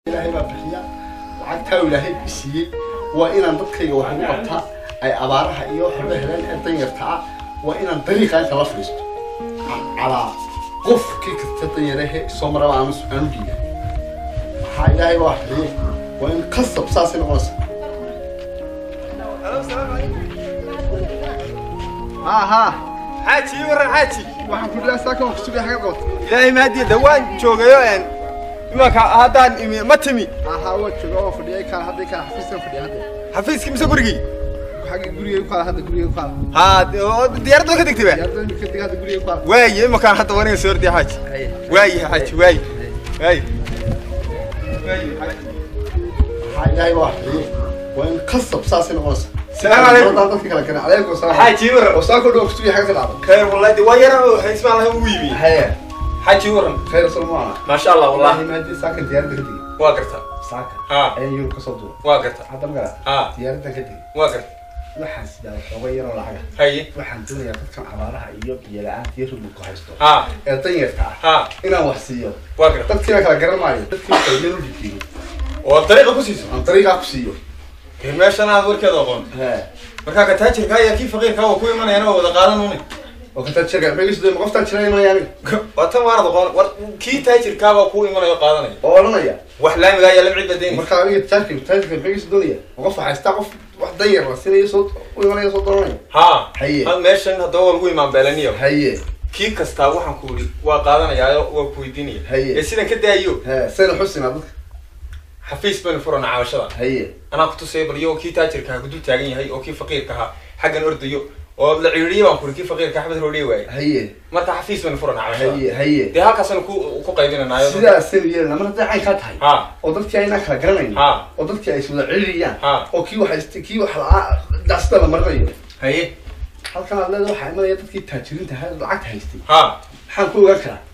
ilaahay baa bixiya lacagtaa ilaahay siiyey waa inaan dadkayga wax ugu qabtaa ay abaaraha iyo waxba heleen ee danyarta ah waa inaan dariiqa inta la fadhiisto calaa qofkii kasta danyarahe soo maraba aan aanu dhiiga waxaa ilaahay baa bixiyey waa in qasab saasay noqonaysa ها ها xaaji ii waran xaaji waxaan ku dhigaa saaka waan ku sugay xagga goobta ilaahay mahadiya dhawaan joogayo een imanka haddaan imi ma timi aha waa jooga oo fadhiyay kaala hadday kaala xafiiskan fadhiya hadda xafiiskii mise gurigii xagga gurigay ku kaala hadda gurigay ku kaala haa de- oo diyaaradda ka degtay ba yaadda ka dig hadda gurigay ku kaala waaye imankaan hadda wanaga soo ordiya xaaji haye waaye xaaji waaye waaye waaye xaaji waxaa ilaahay baa bixiyey waa in qasab saasay noqonaysa Salaamu calaykum. Dadaan dadka kala garan calaykum salaam xaaji ii waran oo saaka dhow ku sugay xagga ka dhacdo khayr wallahi de waa yara oo xismaan laha ugu yimi haye xaaji ii waran khayr salmaana maasha allah wallahi wallahi maadii saaka diyaaradda ka digay waa garta saaka haa ayaan yurub ka soo duuray waa garta hadda magara haa diyaaradda ka digay waa garta waxaan sidaa xooga yaroo lacaga haye waxaan doonayaa dadkan abaaraha iyo biyo la-aanta iyo rubulku haysto haa ee danyarta ah haa inaan wax siiyo waa garta dadkiina kala garan maayo dadkii qayleen u dhigtiyo oo dariiqa ku siiso aan dariiqaa ku siiyo dee meeshan aad warkeeda aqoon hee markaa ka taajirka ayaa kii faqiirka waa ku imanayana waa wada qaadan uni oo kataa jirka meegisdo ma qoftaan jira imanaya aniga waa tan waanad aqoon war kii taajirkaabaa ku imanayo qaadanaya oo odhanaya wax laamiga ayaa lama cid badeynaysa marka aniga taajirka taajirka meegis doonaya ma qof haystaa qof wax danyar la sinayo soo u imanaya soo doonanaya haa Haye. had meeshan haddaba waa lagu imaan beelaniyo haye kii kastaa waxaan ku idhi waa qaadanayaayo waa ku weydiinaya Haye. ee sidan ka daayo hee sayna xusinaa dadka xafiis baynu furana caawashada haye anaa kutusaya bal iyagoo kii taajirka ha kudul taagan yahay oo kii faqiirka ahaa xaggan ordayo oo la ciiriye baan kuri kii faqiirka xabad roodhiye waaye haye marka xafiis baynu furana caawashada haye haye dee halkaasanu ku ku qaybinanaayo sidaasaynu yeelana mar hadday caynkaa tahay haa oo dadkii aynaa kala garanayn haa oo dadkii ay iswada celiyaan haa oo kii wax haysta kii wax la-aa daasida la marinayo haye halkan aad leeda waxaa imanaya dadkii taajiriinta ahaa ee lacagta haystay haa maxaan ku ogaan karaa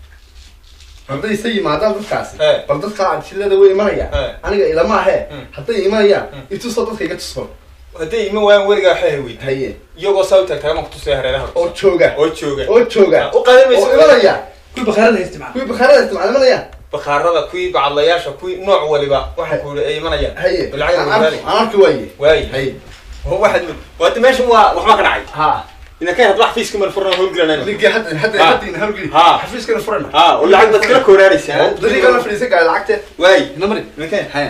hadday isa yimaadaan dadkaasi Ee. bal dadka adjilada way imanayaan Ee. aniga ilama ahee Mm. hadday imanayaan Mm. itusoo dadka iga tusban hadday ima waayaan weligaa waxay weydiin haye iyagoo saa u taagtaagan baan kutusaya hareeraha oo jooga oo jooga oo jooga u qaadan mayso oo imanaya kuwii bakhaarada haysta macna kuwii bakhaarada isticmaal imanayaan bakhaarada kuwii bacadlayaasha kuwii nooc waliba waxaan ku yidhi ay imanayaan haye lacag aan wadaali arki- aan arki waaye waaye haye waxaad waata meeshan waa waxba ka dhacay ha ina kan hadba xafiiska man furna howlgelanayno ninki hadda hadda Ha. hadda ina halgeli Ha. xafiiskana furana ha oo lacag baad kala kooraanaysaa dariiqana fadhiisan kara lacagteed waaye namari ninkan haye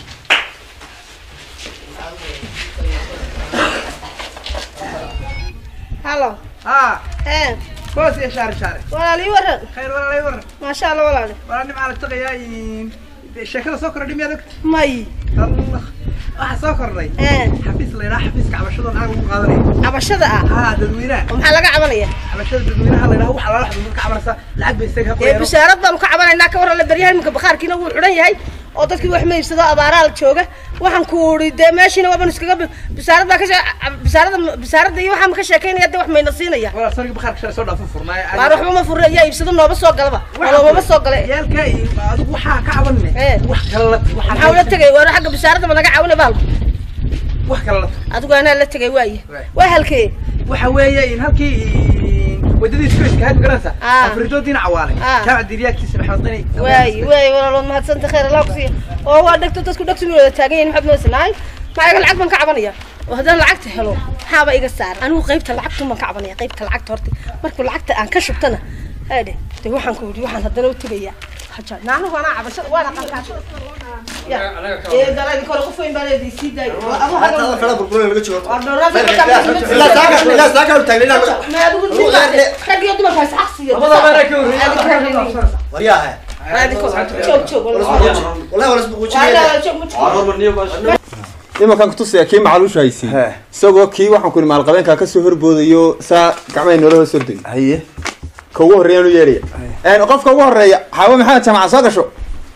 halo ها ee كوس يا شاري شاري walaal ii waran خير ولا لا يورن maasha alla walaale ولا نم على تقيا شكل سكر دم يدك may الله waxa soo kordhay ee xafiis la yidhaha xafiiska cabashada lacag ugu qaadanaya cabashada ah haa dadweynaha oo maxaa laga cabanaya cabashada dadweynaha la yidhaha waxa lala xadun dadka cabanaysa lacag bay isaga ee qoyaan bisaarad baanu ka cabanaynaa ka waran la beryahay iminka bakhaarkiina wuu xidhan yahay oo dadkii wax ma iibsado abaaraal jooga waxaan ku uri dee meeshiina waabanu iskaga bi- bisaarad baa ka shee bisaarada bisaarada iyo waxaan ka sheekaynaya dee wax mayna siinaya wala sarki bakhaarka shalay soo dhaafo furnaaye waar waxba ma furre yaa iibsado nooba soo galaba noomama soo gale yaalka iyo adigu waxaa ka cabanne Ee. wax kale la maxaa ula tegay waar xagga bisaarada ma naga caawina baalku wax kale la adigu anaa la tegay waaye Waay. waa halkee waxa weeye in halkii wadadii iskuiska had garanaysa Ah. afridoodiina cawaale Ah. jaamac diryaagtiisa maxamed dani waayi waayi walaalood mahadsanta khayr allah kusiiya oo waa dhegto dadku dhegtu wada taagan yihin maxaad moodaysa maayaga lacag baan ka cabanaya oo haddaan lacagta helo maxaaba iga saara anigu qaybta lacagtun baan ka cabanaya qaybta lacagta horta markuu lacagta aan ka shubtana haadhe de waxaan ku yidhi waxaan haddana u tegaya haja naanahu anaa cabashada waana qalkaas ya ee daladi kore qof weyn baa leedii sii daayo adu hadal waa dhowraad ilaa saaka ilaa saaka u taagna ilaa ma adigu rag iyo dumarka is caqsiyo labada meera ka horreeyay waryaha joog joog wallahi wala isbuquujinayna joog ma imankaan kutusaya kii macaluusha haysiin isagoo kii waxaan ku ihi maalqabeenkaa kasoo horboodayo saa gacmahay noola hoos ordayo haye ka ugu horreeyaan u yeeraya qofka ugu horreeya xaawo maxamed jamaca soo gasho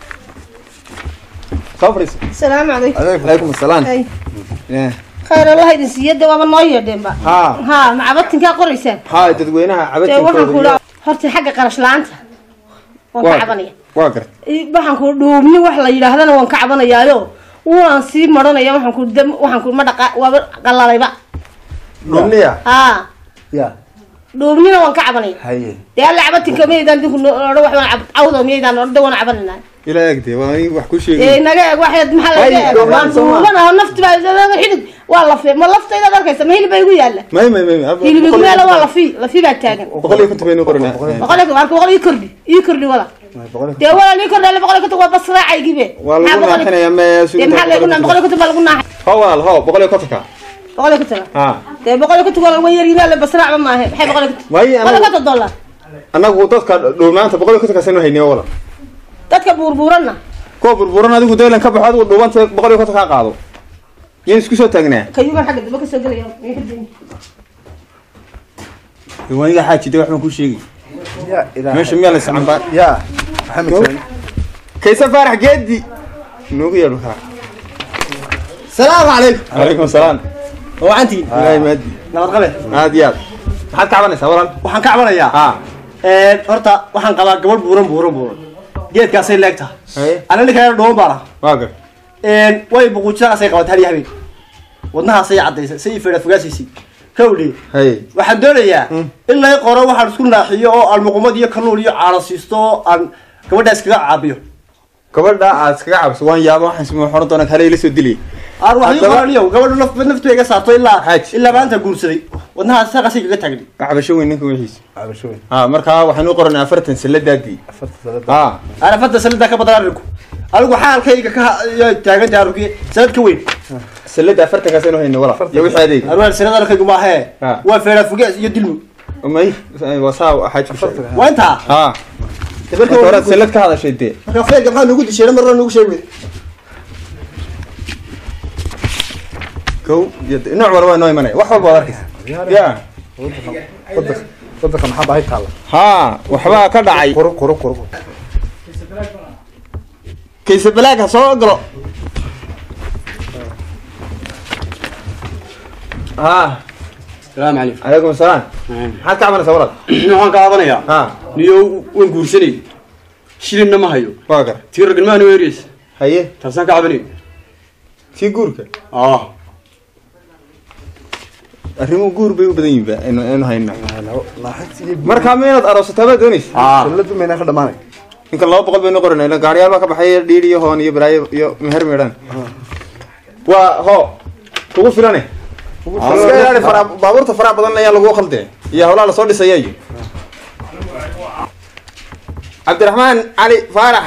soo fadhiiso السلام عليكم calaykum asalaam أي Eh, خير الله يدين سيادة وابا نوية دينبا ها ها مع بطن كا قريسان ها dadweynaha تي وحن cabadkooda كولا هرتي حق قرش لانتا وان كعبانيا waa garta waxaan ku dhuubni wax la yidhaahdana waan ka cabanayaayo waan sii maranaya waxaan ku dam waxaan ku ma dhaqa waaba qalalayba dhumniya haa ya dhuubnina waan ka cabanaya haye dee alla cabatinka miyaydaan dinku odhan wax waan cab- cawdo miyaydaan odhan de waan cabanayna ila eegde waa aniga wax ku ee sheegay naga eeg waxaad maxaa laga Ay, eeg dhuubnaan waan soo ma- dhuubanaha nafti baa xidid waa lafi ma laftaydaad arkaysa ma hilib baa igu yaalla may may may hilib igu yaalla waa lafi lafi baa taagan boqol iyo konton baynu qoranaa boqol iyo marka boqol ii kordhi ii kordhi wala dee wala ii kordhi alle boqol iyo konton waa bas raacaygibe waa lagu naaxinayaa me dee maxaa lagu naa boqol iyo konton baa lagu naaxay ho walaal ho boqol iyo kontonka boqol iyo konton ha dee boqol iyo konton waa lagu yaryimaa le bas raacba maahe maxay boqol iyo konton waaye boqol iyo anagu konton dollar anagu dadka dhuumaanta boqol iyo kontonkaasaynu hayniyo walaal dadka buurbuuranna kuwa burburan adigu daylan ka baxo adigu dhuubanta boqol iyo konton kaa qaado yaan isku soo taagnaa kayugan xagga dambe kasoo gelaya way ka dayn waniga xaajide wax baan ku sheegi ya ilaahay meesha miyaa la iscambaa ya maxamed Go. sani kaysa faarax geedi noogu yeedho kaa salaamu calaykum calaykum salaam wacantiin ilaahay maadi nabad qabe aad iyo aad maxaad ka cabanaysaa walaal waxaan ka cabanayaa ha horta waxaan qabaa gabadh buuran buuran buuran geedkaasay leegtaha haye ana ninkaa dhooban baan ah waa gar way buquujinaasay qabatay hal iyo habeen wadnahaasay caddaysay say feedha fogaasiisay kawdhe haye waxaan doonayaa in lay qoro waxaan isku naaxiyo oo aan muqumad iyo kalluun iyo caano siisto oo aan gabadha iskaga caabiyo gabadha aad iskaga cabso waan yaaba waxaan sima xoran doonaa kale ila soo dilay aan wax ii Haddaba- qoraniyo gabadha naf naftu iga saarto ilaa Xaaj. ilaa maanta guursaday wadnahaas saqasay kaga taagni cabasho weyn ninka wixiisa cabasho weyn ha markaa waxaan u qoranay afartan saladaadii afarta sanada ha arafada sanada ka badan arinku anigu xaalkayga ka taaganta arinku sanad ka weyn salada afartankaas aynu hayno walaal iyo wixii adeeg arwaan sanad arkaygu maahe Ha. waa feedha fogaas iyo dilmu may wasaa xaaj ku sheegay waa intaa ha marka hore marka salad ka hadashay dee marka feerka maxaa nugu disheena marna nugu sheegi weyday kow iyo nooc walba waa noo imanaya wax walba waad arkaysa ya wadanka wadanka maxaa baahi taala ha waxbaa ka dhacay qoro qoro qoro kayse balaag ha soo galo ha salaamu calaykum calaykum asalaam maxaad ka cabanaysaa walaal waxaan ka caabanayaa ha niyo waan guursanay shilinna ma hayo waa gar tii ragnimahana waa ereysa haye taasaan ka cabanay tii guurka ah arrimuhu guur bay u badan yihiin ba aynu aynu hayno laaxintii markaa ma inaad aroosataa baad doonaysa ah sanadu mayna ka dhamaanay ninka laba boqol baynu qoranay ila gaariyaal baa ka baxay dhiir iyo hoon iyo balaayo iyo meher meedhan waa ho kugu filane iska ilaali fara baabuurta faraha badan ayaa lagu khaldee iyo hawlaha lasoo dhisaya iyo cabdiraxmaan cali faarax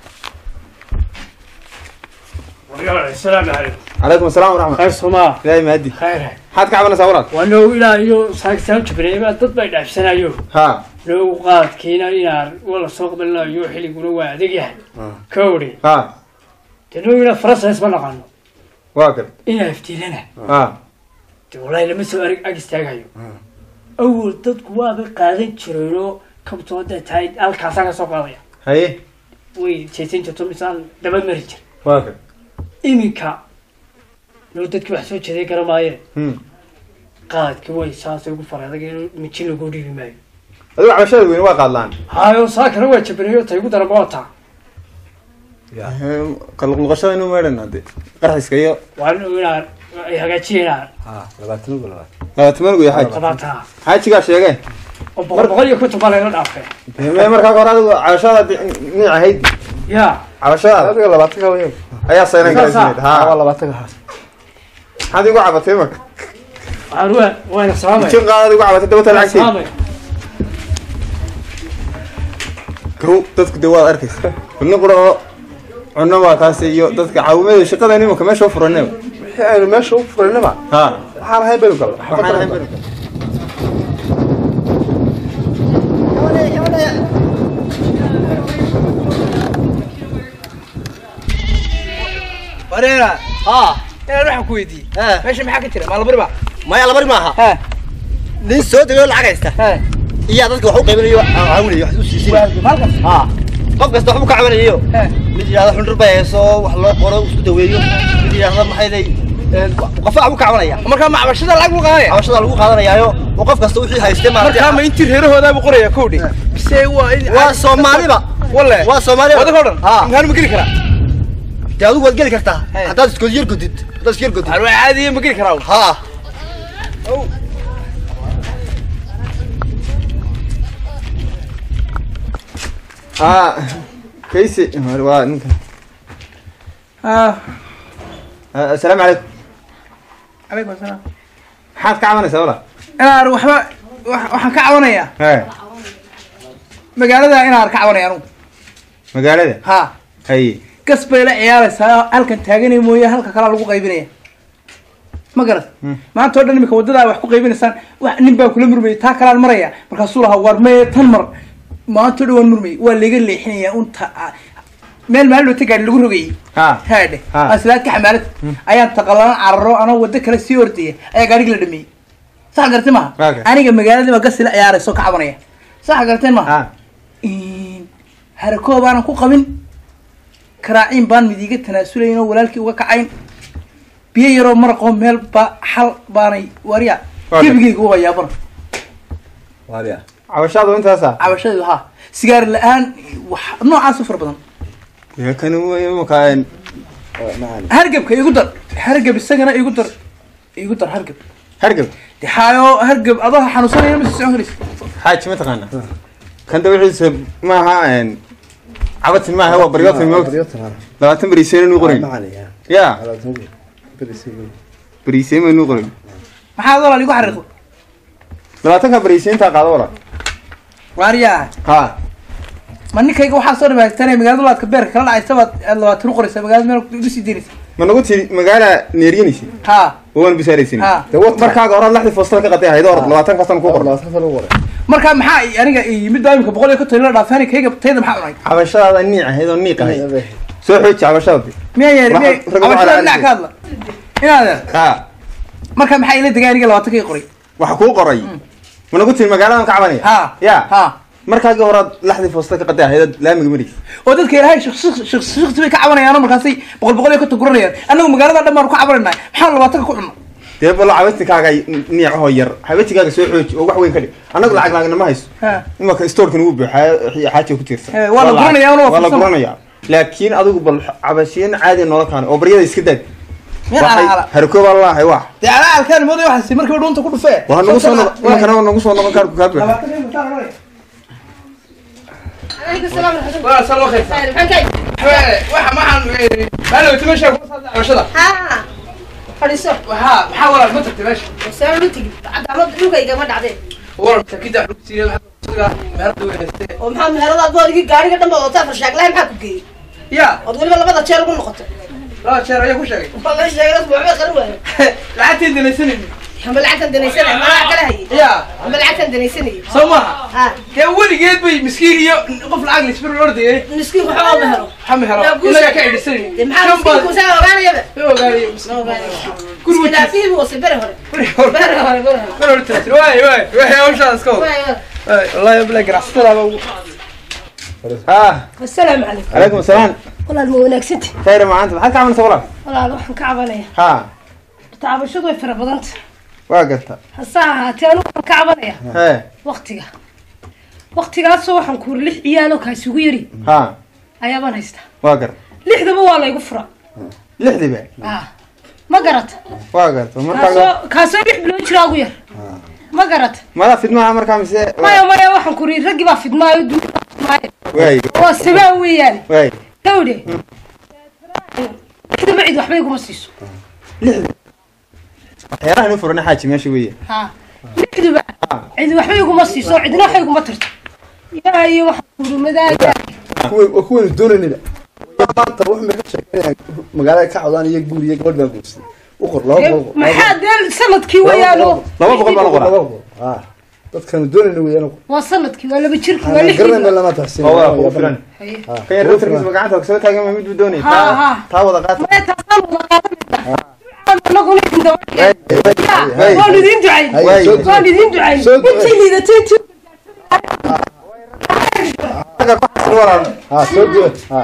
السلام عليكم calaykum asalaam waraxmat خير سما ilaahay mahadi خير maxaad ka cabanaysaa walaal وانه الى يو ساكتان جبريما ضد باي دافسنايو ha لو قاد كينا ينار ولا سوق بالله يو خلي يقولوا وادق يعني كوري ha تنو الى فرس اسمه نقانو waa gar إنا افتيلنا ha والله لما سو ارق اجستاغايو اول ضد كوابا قادن جيرو كبتو دا تاي الكاسا كسو قاديا haye وي جيسين جتو مثال دبا مريجر waa gar iminka loo dadki wax soo jeeday garamaaye Hmm. qaadki way saasay ugu faraadag in mijin lagu dhiibi maayo adigu cabashada weyne waa qaadlaan hayo saakana waa jabinayo tay ugu daran waa taa kaluqluqashada inuu meedhan hadde qarxiska iyo waa in inaan ay hagaajiyeenaan ha labaatan ugu labaad labaatamanugu iyo xaaji qabaataa xaajigaa sheegee oo boqol boqol iyo konton baa layla dhaafay me markaa hore adigu cabashada niic ahayd yaa cabashada adiga labaatan ka weyn ayaa saynan Saasa. garaysineed waa ha labaatan ka haas maxaad igu cabatay marka waxaan waa waana salaamay jin qaadaad igu cabatay dabata lacagteed salaamay kow dadku dee waad arkaysa kulni qura oo cunno waa taasi iyo dadka caawimadeeda shaqada nimanka meesha u furaneba wixii aynu meesha u furaynaba ha waxaan ahayn baynu galna waxaan ahayn bari wareera ها inaan waxaan ku weydiiyey ها meesha maxaa ka jira maalabari maaha maya labari maaha ha nin soo degay lacag haysta ha iyaa dadka wax u qaybinayo aan caawinayo wax u siisin halkan ha qof kasta wax u ka caawinayo ha mid yidhahda xundhur bay hayso wax loo qoro isku daweeyo mid yidhahda maxay lay qofa wax u ka caawinaya markaa ma cabashada lacag buu qaadanaya cabashada lagu qaadanayaayo oo qof kasta wixii hayste markaa ma intii reerahoodaa buu qoraya kowdhi mise waa in waa soomaaliba walle waa soomaaliba wadaka o dhan ha imtixaan ma geli karaa dee adigu waad geli kartaa Hey. haddaad iskood yar gudid haddaad iskuyar gudid waxaan waa caadiya ma geli karaa ha ah kaysi waa ninka ah Ah, assalaamu calaykum calaykum asalaam maxaad ka cabanaysaa wala inaar waxba wax- waxaan ka cabanayaa he magaalada inaar ka cabanaya anugu magaalada ha haye gas bay la ciyaaraysaa halkan taaganay mooye halka kalaa lagu qaybinaya ma garat Hmm. maanta oo dhan imika waddadaa wax ku qaybinaysaan wax nin baa kula murmayay taa kalaan maraya markaasuu lahaa war mee tan mar maanta oo dhan waan murmayay waa laga leexinaya unta ah, meel maalin wata gaari lagu rogayay ha haadhe Ha. aslaadka xamaalad ayaan taqalaan cararo anoo waddo kale sii ordaya ayaa gaarigi la dhameeyey sax gartay maha Okay. aniga magaalada baa gasi la ciyaarayso ka cabanaya sax garteen maha ha harakoo baanan ku qabin karaaciin baan mid iiga tanaasulayn oo walaalkii uga kacayn biyo yaroo maraqoo meel ba xal baanay warya Okay. gebigayga u hayaabana waaliya cabashaadu intaasa cabashadeedu ha sigaar la-aan wax noocaas u fara badan dee kani w imaka hargebka igu dar hargeb isagana igu dar igu dar hargeb hargab de xaayo hargeb adoo xanuunsanaya ma sii socon karaysa xaaji ma taqaana kan da wixiisa maaha cabatin maaha waa baryootin moogta labaatan beriiseen inuu qoray ya beriiseen ma inuu qoray maxaad walaal igu xariiqdo labaatanka beriiseentaa qaado wala waaryaa ha ma ninkayga waxaa soo dhibaagtanay magaalada laadka beerka kala dhacaysa baad aad labaatan u qoraysaa magaalada meel igu sii daynaysa ma nagu tiri magaala neeryanaysa ha oo waan bisaaraysan ha markaaga horaad laxdii foostada ka qatay ahayd or labaatan kaastan ku qorno marka maxaa i- aniga i yimid baa imika boqol iyo konton la dhaafaan kayga tayda maxaa cunay cabashadaada niic ahayd oo niiq ahayd soo xooji cabashadaadi miyaa yeeri Waxaa miya rag ugu cabashada calaacalay. dhinac ka hadla inaad ha marka maxaa ila degay aniga labaatan kay qoray waxa kuu qoray ma nagu tiri magaaladan ka cabanaya ha ya ha markaaga horaad laxdii foostada ka qatay ahayd laamiga maraysa oo dadka ilaahay shaqsi bay ka cabanayaan oo markaasay boqol boqol iyo konton guranayaan annagu magaalada dhan baan ku cabanayna maxaan labaatanka ku cunno dee balo cabatikaaga niicahoo yar habatigaaga soo xooji oo wax weyn ka dhig annagu lacag laagna ma hayso ha imaka stoorkan ugu buuxaa xaaja ku tiirsan Eh, waa la lacag- guranayaa, una waa waa la fursad. guranayaa laakiin adigu bal cabashiin caadi noola kaana oo baryada iska daad meel alaala harkooba laahay wax dee alaalkaan mooday waxaasi markiiba dhuunta ku dhufee waa nagu soo noqon imakana waa nagu soo noqon kaarku kaa buuxa labaatan kay mutaan oranaya عليكم السلام ورحمة الله waa soo loo khaysa خير maxaan ka waxa maxaan maalowta meesha ku saabsan cabashada ها fadhiiso waxaa maxaa walaal ma tagtay meesha saan u tigi cadaamad dhulkayga ma dhacdeen walaal sakida xugsiga maxaa meherada weynayste oo maxaa meheradaad boodigi gaariga dhan baad wataa farshaaglahay maxaa ku geeyey ya ood weliba labada jeer ugu noqotay laba jeer ayaa ku sheegay bal la sheegay dadku waxbay qarin waayo lacagtii danaysanayni amba lacagtan danaysanay malaha kala hayay ya amba lacagtan danaysanayay soo maaha ha dee weligeed bay miskiin iyo qof lacag lisbir ordayay miskiinku waxba ma helo maxaa mehero Yaa guusha- inagaa ka edhisanayni dee maxaa miskiinku saa ogaanayaba ma ogaanayo ma ogaanaya guriga iskilaafihi buu wasay bere hore bere hore bere hore mar hore tiratir waay waay waay hawshaada iska wada Waay, waay. waay wallahi bila ganacsatadaaba ugu ah السلام عليكم calaykum asalaam والله مو wanaagsanti khayra macaanta maxaad ka cabanaysa walaal walaal waxaan ka cabanaya ha taabashadu way fara badanta waa garta hase ahaatee anigu waxaan ka cabanaya hee waqtiga waqtigaasoo waxaan kuuri lix ciyaaloo kaasi ugu yari ha ayaabaan haystaa waa garta lixdaba waa laygu fura lixdiiba ah ma garata waa garta markaaga kaasoo kaasoo lix bilood jiraa ugu yar ma garata madaa fidmaha markaa mise maya maya waxaan kuuri raggii baa fidmaayo duuka fidmaayo waay waa sabaa weeyaan waay gawdhe lixdaba cid waxba iguma siiso waxyaalaha inu furana xaaji meesha weeye ha lixduba cid waxba iguma siiso cidna waxba iguma tarto yaa iyo waxaan kuuri madaaga waa kuwaynu doonaynayba maanta wax may ka sheekeynayaan magaalada ka codaan iyo guur iyo gabadh baa guursay u qor laba boqol maxaa dee sanadkii weeyaano laba boqol baa la qoraa laba boqol ah dadkanu doonayna weeyaan waa sanadkii waa laba jirkii waa aan lixdii garanayna lama taxsin oo waa kugu filan Haye. kan yar daftarkiisa gacanta kasoo taagan ma mid buu doonaya Ha, taa ha. taa wada qaata Maya taasaan wada qaadanayna. Anaguna idin dabadeed. Waay. Waan idin ducayn. Waay. Waan idin ducayn. Soo ducay. Intii liidatay intii ah soo duwa ah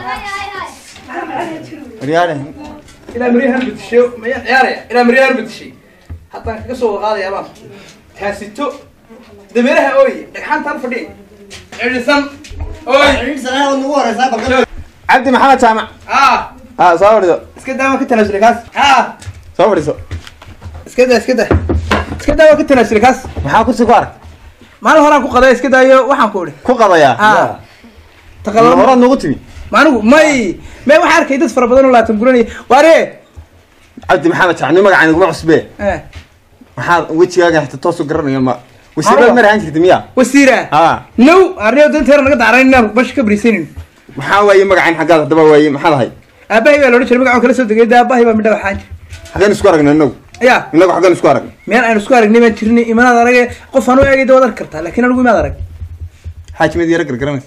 riyaale ilaa maryahan bedishay mayaan ciyaaraya ilaa maryahan bedishay haddaan kaga soo waqaadaya baan taasito dameeraha ooy dhagxaantaan fadhiya cidhisan ooy cabdi maxamed jaamac ah ha soo fadhiso iska daa waan ka tanaasulay kaas ah soo fadhiso iska daa iska daa iska daa waan ka tanaasulay kaas maxaa kursi ku arag maalin horaan ku qaday iska daayo waxaan ku idhi ku qadayaa ah taqalala horaad noogu timi maanigu may may waxaa arkay dad fara badan oo laatan guranaya waare cabdi maxamed jacni magacaan iguma cusbee eh, maxaad wejigaaga xita toosu garanaya ma wasiirad Aniga? mar ahaan jirta miya wasiira ha now arniyo danteera naga dacrayn inaan bash ka bariisanin maxaa waaye magacaan xaggaad haddaba waaye maxaad ahay aabahay baa loodhan jiray magacan kala soo degay da aabahay baa midha waxaan jira xaggeen isku aragna inagu ya inagu xaggeen isku aragna meel aan isku aragnay baan jirnay imanaad arage qof aan u eegay da waad arki kartaa laakiin anigu imaad arag xaajimad yara gargaranaysa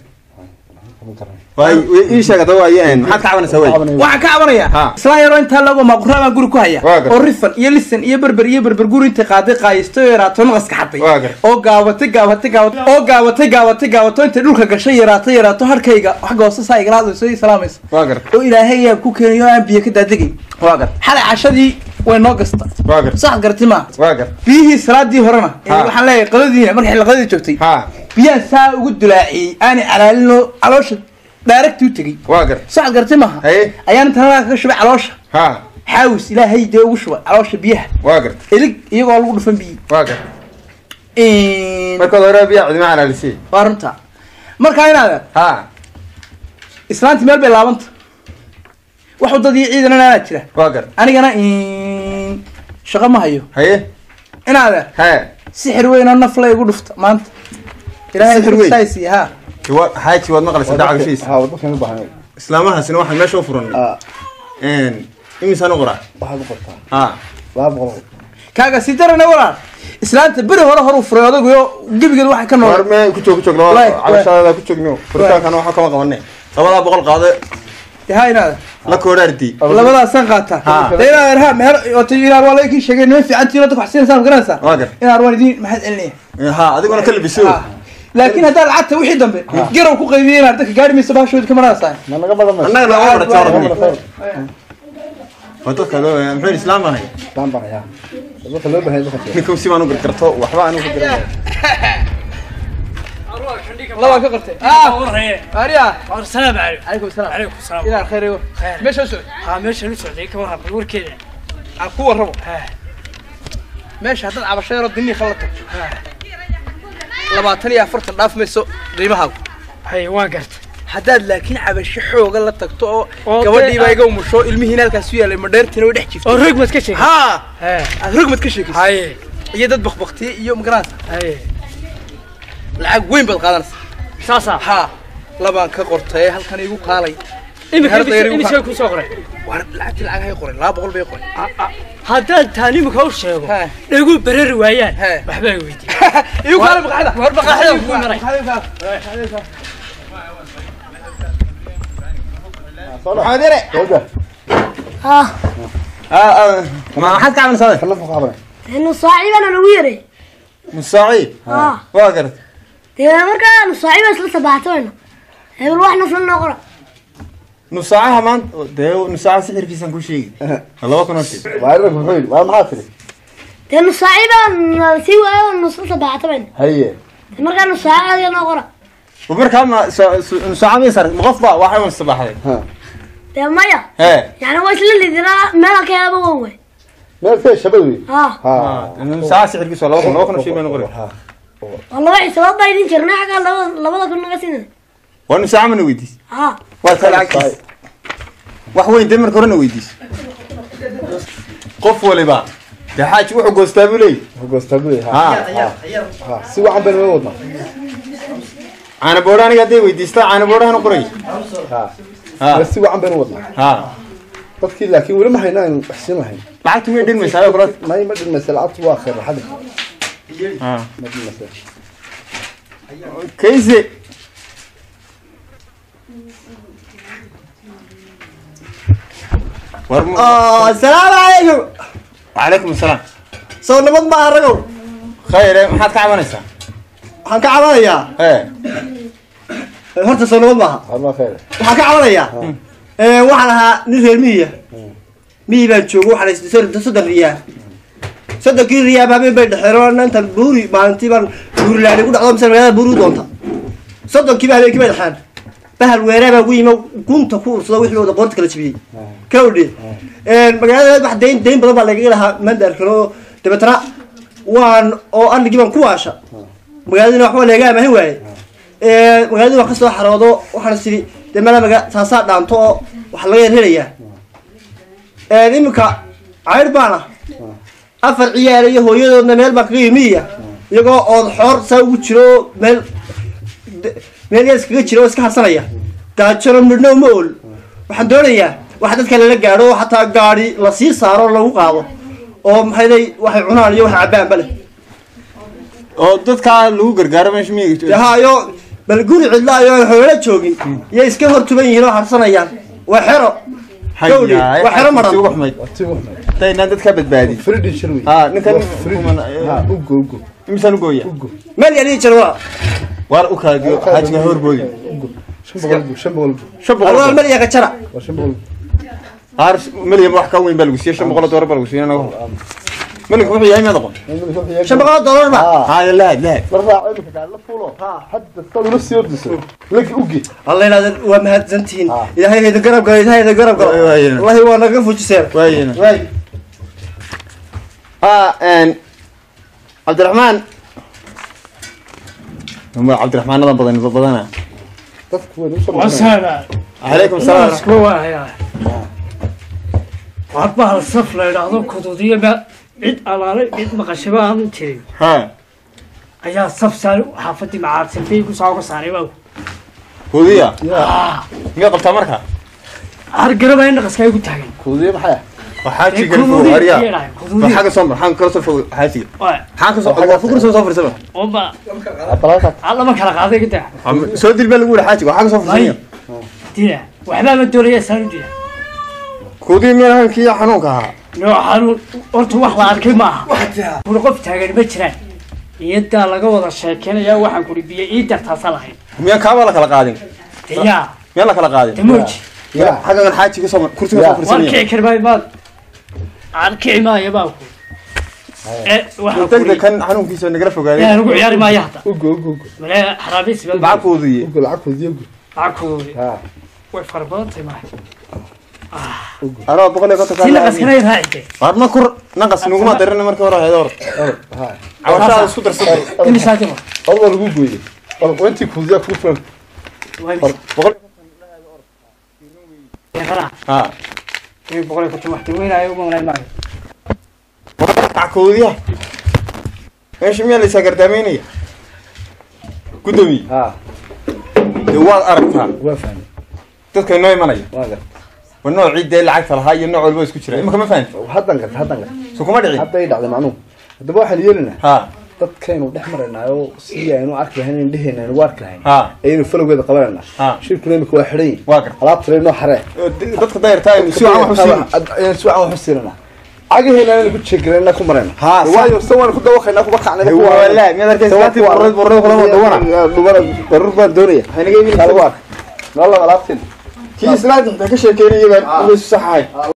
waay ii sheeg haddaba waaye maxaad ka cabanaysaa waay waxaan ka cabanayaa Ha. islaan yaroo intaa lago maaquraa baan guri ku haya Waa gar- oo rifan iyo lisan iyo berber iyo berber guri intay qaaday qaayistay oo yaraato naqaska xaday Waa gar- oo gaabatay gaabatay gaabatay oo gaabatay gaabatay gaabato intay dhulka gashay yaraato yaraato harkayga xagga hoose saa igala hadlayso ii salaamayso waa gar oo ilaahay yaa ku keenayo oo aan biyo ka daadegay waa gar xalay cashadii way noo gasta waa gar sax garti ma waa gar biyihii salaadii horena ee Ha. waxaan leeyahay qadadiina markay xilqadii joogtay ha biyaan saa ugu dulaaciyey aanay calaalinoo caloosha daaragtii u tegey waa gar sax garti maaha haye ayaan inta halkaa kaga shubay caloosha ha xaawis ilaahay dee ugu shubay caloosha biyaha waa gar elig iyagoo lagu dhufan biyi waa gar markaad hore biyaa cidima calaalisiy waa runta markaa inaad ha islaanti meel bay laabanta wax wadadii ciidan anaa jira waa gar anigana shaqo ma hayo haye inaad he sixir weyn oo nafla igu dhufta maanta ilaahay Sixir weyn? saisi ha wa xaaji waad maqlaysaa dacagashiisa ha wadadkan u baahan islaamahaasina waxaan meesha u furanay ah imisaan u qoraa waxaad u qortaa ha laba boqol kaaga si darana walaal islaanta beri hore hor u furay odaguyo gebigeed waxay ka war nool me ku joog ku joog Waay, laba cabashadaada ku joogno furitaankana waxaa kama qabanay labadaa boqol qaade ha inaad la koodhaardi labadaasaan qaataa Ha. dee inaad ha meher ota inaad waa laga kii sheegay niman fiican tiino dadka wax siinaysaa ma garanaysaa waa gar inaad waan idin maxaad celinaya ha adiguna ka labiso Ha. laakiin haddaa lacagta wixii dambe garow ku qaybiyay inaad dadka gaari mayso bahashoodi ka maranaysaa ma naga badan mayso annaga lama Naga barata badan waa dadka loo muxuu islaam ahay baan baqaya dadka loo baahan dadka ninka si baan u gargarto waxba aan ugu garan labaa ka qortay ariya السلام عليكم calaykum salaam عليكم السلام inaad khayr igo خير meesha u socod ها ماشي نسوي ذيك ورا وركيده aan ku warrabo ها meesha haddaad cabasho yaroo dinii khalato labaatan iyo afartan dhaaf mayso qiimahaagu هي واقرت haddaad laakiin cabasho xooga la tagto oo Oo gabadhiiba dee- iga umusho ilmihiina halkaas u yaalay madheertiina way dhex jirto ورق ما تكشف haa ها aad rogmad ka sheekaysa هاي iyo dad bakbaktiye iyo magaranaysa هاي lacag weyn baad qaadanaysa ساسا haa labaan ka qortay halkan igu kaalay إمك هذا يريد إمك يقع. شو كل صغري war lacagti lacag hay qoray laba boqol bay qoray هذا تاني مكوش شيء ها. يقول برر ويان ها. محبا ويدي igu kaalay maqaxda war maqaaxida ku maray. maxaad yare sooda maxaad ka cabanaysaa kana fuq qabana إنه صاحبنا لو يري musaaciib آه waa garat ده مركا إنه صاحبنا سلا سبعتين هي الواحد نفسنا نقرأ nusaacaha maanta dee nusaaca sixirkiisaan ku sheegi laba kun oo shil waa rag muxuu yidhi waa maxaa tiri ده إنه صاحبنا سوى إنه سلا سبعتين haye مركا إنه صاحبنا نقرأ markaa ma nusaaca ma sar qof ba waxay un sabaxday ha ده مايا hee يعني هو إيش اللي درا ما لك يا أبو هو meel fee shabad wey آه ha nusaaca sixirkiisu waa laba kun laba kun oo shil baan qori ha والله واحد سبب بايدين جرنا حاجة لبض لبض كنا قاسين waa nusaaca mana weydiis آه waa ta lacagtiis wax weyn dee marka horena weydiis qof waliba dee xaaji wuxuu goostaa buu leeyahy hogoostaa buu ha ha ha si wacan baynu ma wadnaa caana boodha aniga hadday weydiistaa caana boodhahan u qoray ha ha ma si wacan baynu wadnaa ha dadkii laakiin weli ma hayno aynu wax siin lahayn lacagtu miyay dhinmaysaa ayo kula may ma dhilmaysa lacagtu waa khayr xadda ha ma dhilmaysa kayse war mu- asalaamu calaykum وعليكم السلام soo nabad maaha ragow خير maxaad ka cabanaysaa waxaan ka cabanayaa ee horta soo nabad maaha waa khayr waxaan ka cabanayaa ee, waxaan ahaa nin reer miyiya miyi baan joogo waxaan haystay soddon soddon riyaa soddonkii riyaa habeen bay dhexeero intan buuri maalintii baan buuri laani ku dhacdo mise magaalada buuri u doonta soddonkii baa habeenkii bay dhexeen bahal weeraa baa ugu yimi gunta ku ursado wixii wada qoorta kala jibiyey kawdhe magaalada wax dayn dayn badan baa lagaga lahaa mandarkan oo dabeetana waan oo arligii baan ku waasha magaaladina waxba laga amahin waaye magaaladii waan kasoo xaroodo waxaan is idhi dee mala maga taasaa dhaanto oo waxa laga yarhelayaa iminka caydh baana afar ciyaal iyo hooyadoodna meel baan kaga yimiya iyagoo ood xoor saa ugu jiro oo meel meel yaa iskaga jira oo iska harsanaya gaajano midhno ma ool waxaan doonayaa wax dadka lala gaadho oo xataa gaadhi lasii saaro oo lagu qaado oo maxay lay waxay cunaan iyo waxay cabbaanba leh oo dadkaa lagu gargaaro meesha miyiga dee haayo bal guri cidla ayo aan xoolo joogin iyay iska hor tuban yihiin oo harsanayaan waa xero gawdhi waa xero maran intaan dadkaa badbaadi fridin wey ha ninkan ha ugo ugo imisaan u gooya meel yadhii jir waa waar u kaadiyo xaajiga horboodi shan boqol bu shan boqol bu shan alwaa boqol meel yaga jara waa shan boqol bu haar milyan wax ka weyn baa lagu siiyey shan boqol oo doolar baa lagu siiyey naga hor milyanka wuxuu yahay maad aqoon shan boqol oo dollar ma haa lahad lahad la raaco imika gaari la fuulo hadda sad ula sii ordiso lagi uge alla inaad waa mahadsantihiin ilaahay hayda garab galo ilaahay hayda garab galo Waay, waay. wallahi waa naga fujiseen waayena waay ها ان عبد الرحمن هم عبد الرحمن هذا بدن بدنا dadku way usoo wasaana عليكم السلام isku waaya waa bahal saf la idhaahdo kuduudiyo ma cid alaale cid maqashaba aan jirin ها ayaa saf saar xaafadii macaabsintay ku soo saaray baa هودية مية قلتها مركا argaraba in dhaqaska ay ku taagan kuudiye maxay وحاجي Ee, قرفو kuduudiyo هريا yeelay, kuduudiyo. حاجة صمر حاجة كرسل فوق حاجي Waa, حاجة صمر فكر سو صفر سبعة oo ba abalaaka alla ma kala qaaday ka taa سود البال الأولى حاجة وحاجة صفر Ay. سبعة dina waxbaa ma doonaya saan u dina كودي مين هان كي حنوك ها noocan horta wax la arkay maaha kuna qof taagan ma jiraan iyadaa laga wada sheekeynaya waxaan kuri biyo ii dartaasa lahayd مين كابا لك لقادين diyaa مين لك لقادين damoji حاجة كان حاجة كسر كرسي صفر waan سبعة kici karmay maad aan kici maayo baa ku waxaan تقدر kuri كان حنوك كيسو نقرفه yaa قاعدين lagu ciyaari maayo hadda ugo ugo ugo male xaraabis معك كودية ugo lacag kuudiye ugo lacag kuduudi ha way fara badan tahay maaha أنا بقول لك si naqaskana ay raacitay ما كر نقص نقوم درنا مركا ورا هيدور or ha عوشة سكتر سكتر imisaa jima adoo lagu gooyey or intii kuudiya kuu filan بقول waa ها boqol iyo konton wax weynaayo uma malayn maayo عكودية ايش مين اللي سكر داميني قدومي ha دوال أركها waa fahmay dadka inoo imanaya waa gar waa nooc ciidda lacagta lahaa iyo nooc walba isku jira imika ma fahanti haddan garta haddan garta so kuma dhicin hadda ay dhacday macnuhu haddaba waxaan yeelinaa ha dadkaynu dhex maraynaayo si aynu arki lahayn indheheenna aynu arki lahayn ha ayaynu falowgeeda qabanaynaa ha shirkuna imika waa xidhan yihin waa gar alaabtale noo xaree dadka dayartaa aynu si wacan wax u siin ayaan si wacan wax u siinanaa cagaheena aynu ku jeegranaa ku marayna Ha, sa- waayo se waan ku dawaqaynaa kuba kacnay walaa miyaad arkaysa laati borreed borreed kulama dawana dhubana daruur baan doonaya haynaga imin kala waa noo laba alaabteen kii islaanta xitaa ka sheekeynaya baan inay saxahay